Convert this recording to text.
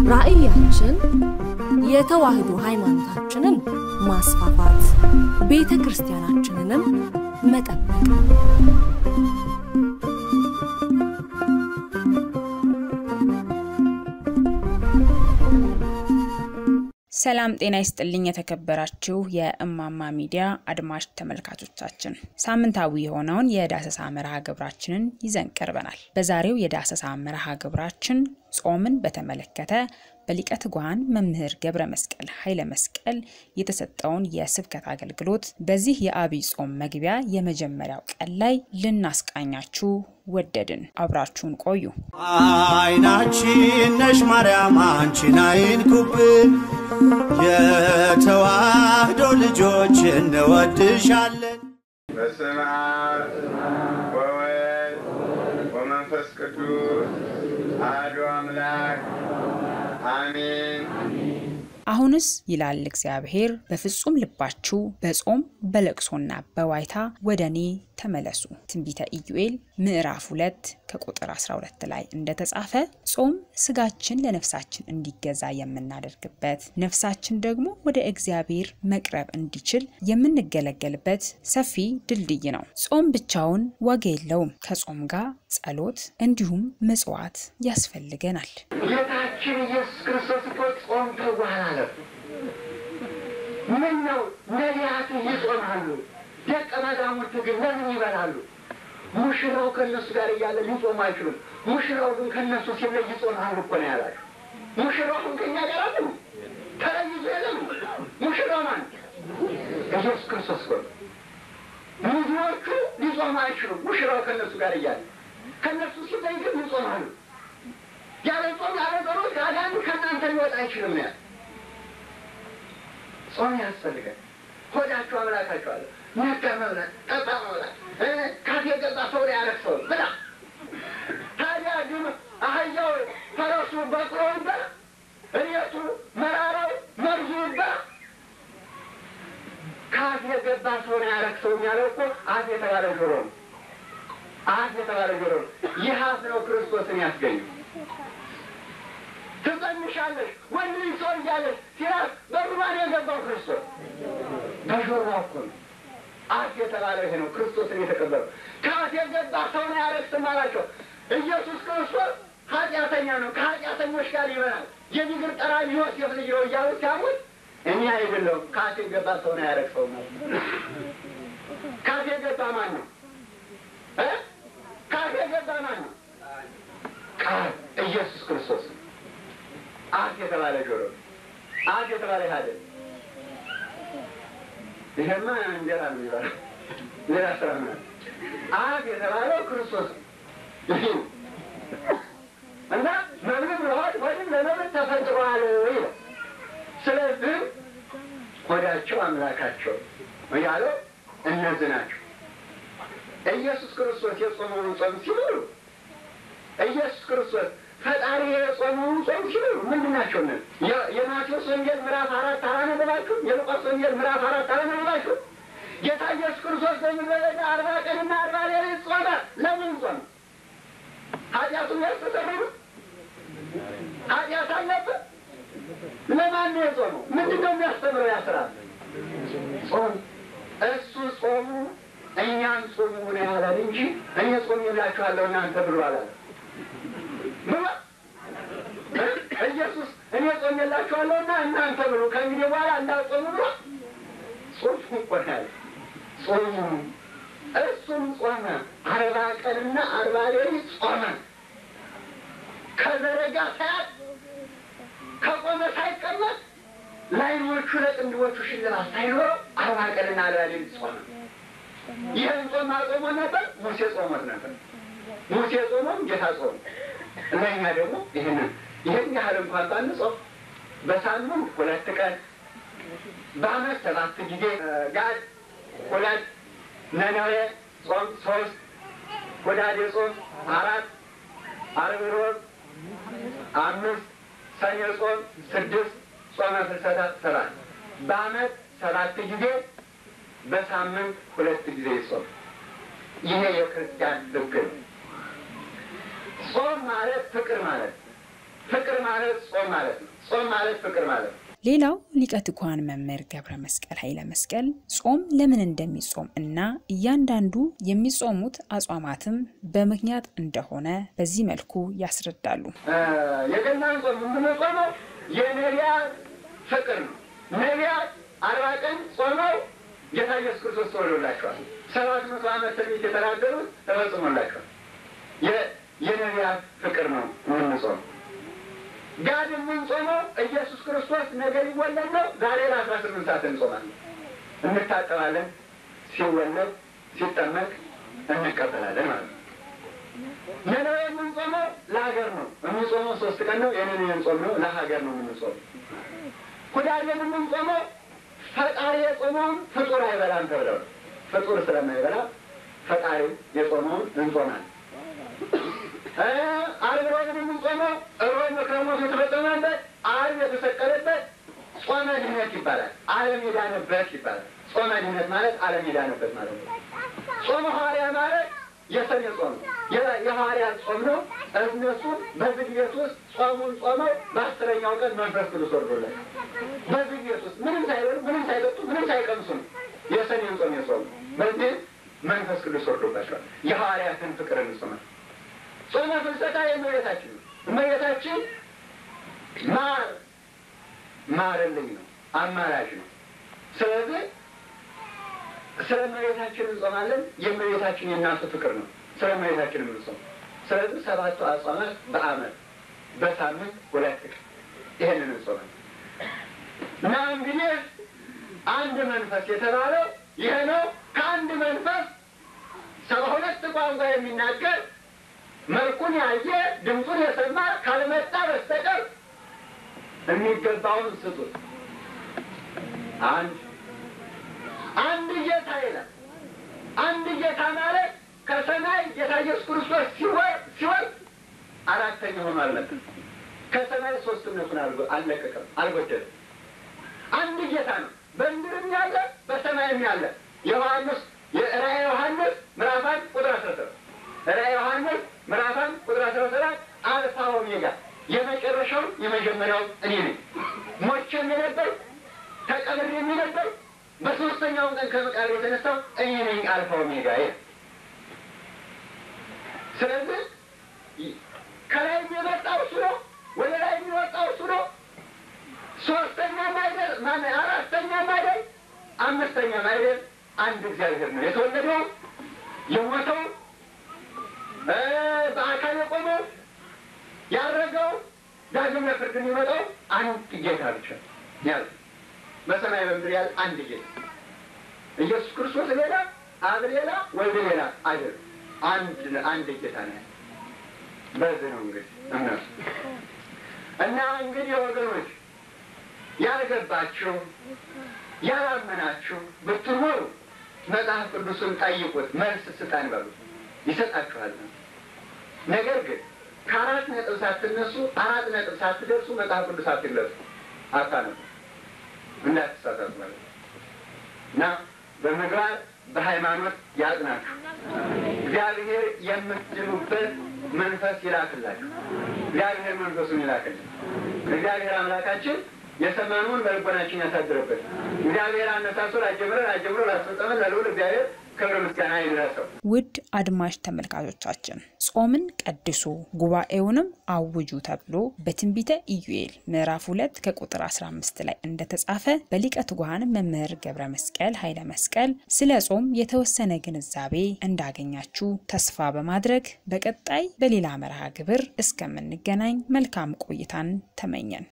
ራዕያችን የተዋህዶ ሃይማኖታችንን ማስፋፋት፣ ቤተ ክርስቲያናችንንም መጠበቅ ሰላም ጤና ይስጥልኝ። የተከበራችሁ የእማማ ሚዲያ አድማጭ ተመልካቾቻችን ሳምንታዊ የሆነውን የዳሰሳ መርሃ ግብራችንን ይዘን ቀርበናል። በዛሬው የዳሰሳ መርሃ ግብራችን ጾምን በተመለከተ በሊቀ ትጉሃን መምህር ገብረ መስቀል ኃይለ መስቀል የተሰጠውን የስብከት አገልግሎት በዚህ የአብይ ጾም መግቢያ የመጀመሪያው ቀን ላይ ልናስቃኛችሁ ወደድን። አብራችሁን ቆዩ። አይናችን ነሽ ማርያም አንቺን አይንኩብን፣ የተዋህዶ ልጆች እንወድሻለን። በስመ አብ ወወልድ ወመንፈስ ቅዱስ አሐዱ አምላክ አሜን። አሁንስ ይላል እግዚአብሔር፣ በፍጹም ልባችሁ በጾም በለቅሶና በዋይታ ወደ እኔ ተመለሱ። ትንቢተ ኢዩኤል ምዕራፍ 2 ከቁጥር 12 ላይ እንደተጻፈ ጾም ስጋችን ለነፍሳችን እንዲገዛ የምናደርግበት፣ ነፍሳችን ደግሞ ወደ እግዚአብሔር መቅረብ እንዲችል የምንገለገልበት ሰፊ ድልድይ ነው። ጾም ብቻውን ዋጋ የለውም። ከጾም ጋር ጸሎት እንዲሁም ምጽዋት ያስፈልገናል። ጌታችን ኢየሱስ ክርስቶስ እኮ ጾም ተጓል አለ። ምን ነው ነቢያቱ ይጾማሉ፣ ደቀ መዛሙርቱ ግን ለምን ይበላሉ? ሙሽራው ከእነሱ ጋር እያለ ሊጾሙ አይችሉም። ሙሽራው ግን ከእነሱ ሲለይ ይጾማሉ እኮ ነው ያላቸው። ሙሽራው ግን ከእኛ ጋር አለ ተለይዞ የለም። ሙሽራው ማን? ኢየሱስ ክርስቶስ እኮ ነው። ብዙዎቹ ሊጾሙ አይችሉም። ሙሽራው ከእነሱ ጋር እያለ ከእነሱ ሲለይ ግን ይጾማሉ። ያለ ጾም ያለ ጸሎት አዳኝ ከእናንተ ሊወጣ አይችልም ነው ያለ። ጾም ያስፈልጋል። ሆዳችሁ አምላካችሁ አለ። ነጋ መብላት፣ ጠጣ መብላት፣ ካፌ ገባ ሰው ላይ ያረክሰው ብላ። ታዲያ ግን አህያው ፈረሱ በቅሎ ይበላ፣ እሬቱ መራራው መርዙ ይበላ። ካፍ የገባ ሰው ላይ ያረክሰው የሚያለው እኮ አፍ የተባለ ጆሮ ነው። አፍ የተባለ ጆሮ ነው። ይህ አፍ ነው ክርስቶስን ያስገኘው። ትጸንሻለሽ ወንድ ልጅ ትወልጃለሽ ሲላት በሩማን የገባው ክርስቶስ በጆሮ እኮ ነው። አፍ የተባለው ይሄ ነው። ክርስቶስን የተቀበለው ከአፍ የገባ ሰውን አያረክስም አላቸው። ኢየሱስ ክርስቶስ ኃጢአተኛ ነው፣ ከኃጢአተኞች ጋር ይበላል። የቢግር ጠራቢ ዮሴፍ ልጅ ነው እያሉ ሲያሙት እኔ አይደለሁም ከአፍ የገባ ሰውን አያረክሰውም ማለት ከአፍ የገባ ማን ነው? ከአፍ የገባ ማን ነው? ቃል ኢየሱስ ክርስቶስ ነው። አፍ የተባለ ጆሮ አፍ የተባለ ሀደ ይሄማ እንጀራ ነው የሚባለው። ሌላ ስራ ምን አለ? አፍ የተባለው ክርስቶስ ነው እና መብል ለሆድ ሆድም ለመብል ተፈጥሯል ይላል። ስለዚህ ሆዳቸው አምላካቸው እያለው እነዚህ ናቸው። ኢየሱስ ክርስቶስ የጾመውን ጾም ሲበሉ ኢየሱስ ክርስቶስ ፈጣሪ የጾመውን ጾም ሲበሉ ምንድን ናቸው? ነ የማቴዎስ ወንጌል ምዕራፍ አራት አላነበባችሁ? የሉቃስ ወንጌል ምዕራፍ አራት አላነበባችሁ? ጌታ ኢየሱስ ክርስቶስ በምድረ በዳ አርባ ቀንና አርባ ሌሊት ጾመ። ለምን ጾመ? ኃጢአቱን ያስተሰረሩ ኃጢአት አለበት። ለማን ነው የጾመው? ምንድን ነው የሚያስተምረው? ያስራል ጾም እሱ ጾሙ እኛን ጾሙ ነው ያላል እንጂ እኔ ጾም የላችኋለሁ እናንተ ብሎ አላለ ብሎ ኢየሱስ እኔ ጾም የላችኋለሁና እናንተ ብሎ ከእንግዲህ በኋላ እንዳጾሙ ብሎ ጾሙ እኮ ነው ያለ ጾሙ እሱም ጾመ አርባ ቀንና አርባ ሌሊት ጾመ ከዘረጋ ሳያት ከቆመ ሳይቀመጥ ለዓይኖቹ ለቅንድቦቹ ሽልማት ሳይኖረው አርባ ቀንና አርባ ሌሊት ጾመ። ይህን ጾም አጾሞ ነበር፣ ሙሴ ጾሞት ነበር። ሙሴ ጾሞም ጌታ ጾሙ። ለእኛ ደግሞ ይህንን ይህን ያህል እንኳን ባንጾም በሳምንት ሁለት ቀን በዓመት ሰባት ጊዜ ጋድ ሁለት ነነዌ ጾም ሶስት ሁዳዴ ጾም አራት ዓርብ ሮብ አምስት ሰኔ ጾም ስድስት ጾመ ፍልሰታ ሰባት በዓመት ሰባት ጊዜ በሳምንት ሁለት ጊዜ ጾም ይሄ የክርስቲያን ሕግ ነው። ጾም ማለት ፍቅር ማለት ፍቅር ማለት ጾም ማለት ነው። ጾም ማለት ፍቅር ማለት ነው። ሌላው ሊቀ ትጉሃን መምህር ገብረ መስቀል ኃይለ መስቀል ጾም ለምን እንደሚጾም እና እያንዳንዱ የሚጾሙት አጽዋማትም በምክንያት እንደሆነ በዚህ መልኩ ያስረዳሉ። የገናን ጾም የምንጾመው የነቢያት ፍቅር ነው። ነቢያት አርባ ቀን ጾመው ጌታ ኢየሱስ ክርስቶስ ተወልዶላቸዋል። ሰባት መቶ ዓመት ትንቢት የተናገሩት ተፈጽሞላቸዋል። የነቢያት ፍቅር ነው የምንጾመው። ጋድ የምንጾመው ኢየሱስ ክርስቶስ ነገ ሊወለድ ነው። ዛሬ ለአስራ ስምንት ሰዓት እንጾማለን፣ እንታጠባለን። ሲወለድ ሲጠመቅ እንቀበላለን ማለት ነው። ነነዌ የምንጾመው ለሀገር ነው። የምንጾመው ሶስት ቀን ነው። የነነዌን ጾም ነው ለሀገር ነው የምንጾመው። ሁዳዴን የምንጾመው ፈጣሪ የጾመውን ፍጡር አይበላም ተብለው ፍጡር ስለማይበላ ፈጣሪ የጾመውን እንጾማለን። ዓርብ ሮብን የምንጾመው ሮብ መክረሞት የተፈጸመበት ዓርብ የተሰቀለበት ጾመ ድህነት ይባላል። ዓለም የዳነበት ይባላል። ጾመ ድህነት ማለት ዓለም የዳነበት ማለት ነው። ጾመ ሐዋርያ ማለት የሰኔ ጾም ነው። የሐዋርያት ጾም ነው። እነሱ በዝግ ቤት ውስጥ ጾሙን ጾመው በአስረኛው ቀን መንፈስ ቅዱስ ወርዶላቸው በዝግ ቤት ውስጥ ምንም ሳይበሉ ምንም ሳይጠጡ ምንም ሳይቀምሱ ነው የሰኔን ጾም የጾሙ። በዚህ መንፈስ ቅዱስ ወርዶባቸዋል። የሐዋርያትን ፍቅር እንጾማል። ጾመ ፍልሰታ የእመቤታችን ነው። እመቤታችን ማር ማርልኝ ነው፣ አማላጅ ነው። ስለዚህ ስለ እመቤታችን እንጾማለን። የእመቤታችን የእናቱ ፍቅር ነው ስለ እመቤታችን የምንጾም። ስለዚህ ሰባቱ አጽዋማት በዓመት በሳምንት ሁለት ቀን ይሄንን እንጾማለን እና እንግዲህ አንድ መንፈስ የተባለው ይሄ ነው። ከአንድ መንፈስ ሰባ ሁለት ቋንቋ የሚናገር መልኩን ያየ ድምፁን የሰማ ካልመጣ በስተቀር የሚገባውን ስጡት። አንድ አንድ ጌታ ይላል። አንድ ጌታ ማለት ከሰማይ ጌታ ኢየሱስ ክርስቶስ ሲወርድ አራተኛ ሆኖ አልመጣም። ከሰማይ ሶስትነቱን አልለቀቀም፣ አልጎደለም። አንድ ጌታ ነው። በምድርም ያለ በሰማይም ያለ ዮሐንስ የራእየ ዮሐንስ ምዕራፍ አንድ ቁጥር አስራ ሰባት ራእየ ዮሐንስ ምዕራፍ አንድ ቁጥር አስራ ሰባት አልፋ ኦሜጋ የመጨረሻው የመጀመሪያው እኔ ነኝ። ሞቼም የነበር ተቀብሬም የነበር በሶስተኛው ቀን ከመቃብር የተነሳው እኔ ነኝ አልፋ ኦሜጋ። ስለዚህ ከላይ የሚመጣው እሱ ነው፣ ወደ ላይ የሚወጣው እሱ ነው። ሶስተኛም አይደል ማነው አራተኛም አይደል አምስተኛም አይደል አንድ እግዚአብሔር ነው። የተወለደው የሞተው በአካል የቆመው ያረገው ዳግም ለፍርድ የሚመጣው አንድ ጌታ ብቻ ያለ በሰማይ በምድር ያለ አንድ ጌታ ኢየሱስ ክርስቶስ ሌላ፣ አብ ሌላ፣ ወልድ ሌላ አይደል። አንድ አንድ ጌታ ነው። በዚህ ነው እንግዲህ እነሱ እና እንግዲህ ወገኖች ያልገባችሁ ያላመናችሁ ብትኖሩ መጽሐፍ ቅዱስን ጠይቁት፣ መልስ ስጠን በሉት፣ ይሰጣችኋል። ነገር ግን ከአራት ነጥብ ሳትነሱ አራት ነጥብ ሳትደርሱ መጽሐፍ ቅዱስ አትግለጹ፣ አታነቡ፣ እንዳትሳሳቱ ማለት ነው እና በምግባር በሃይማኖት ያጽናችሁ። እግዚአብሔር የምትድኑበት መንፈስ ይላክላችሁ። እግዚአብሔር መንፈሱን ይላክልን። እግዚአብሔር አምላካችን የሰማነውን በልቦናችን ያሳድርበት። እግዚአብሔር አነሳሶ ላጀምረን አጀምሮ ላስፈጸመን ለልዑል እግዚአብሔር ክብር ምስጋና ይድረሰው። ውድ አድማጭ ተመልካቾቻችን ጾምን ቀድሱ ጉባኤውንም አውጁ ተብሎ በትንቢተ ኢዩኤል ምዕራፍ ሁለት ከቁጥር 15 ላይ እንደተጻፈ በሊቀ ትጉሃን መምህር ገብረ መስቀል ኃይለ መስቀል ስለ ጾም የተወሰነ ግንዛቤ እንዳገኛችሁ ተስፋ በማድረግ በቀጣይ በሌላ መርሃ ግብር እስከምንገናኝ መልካም ቆይታን ተመኘን።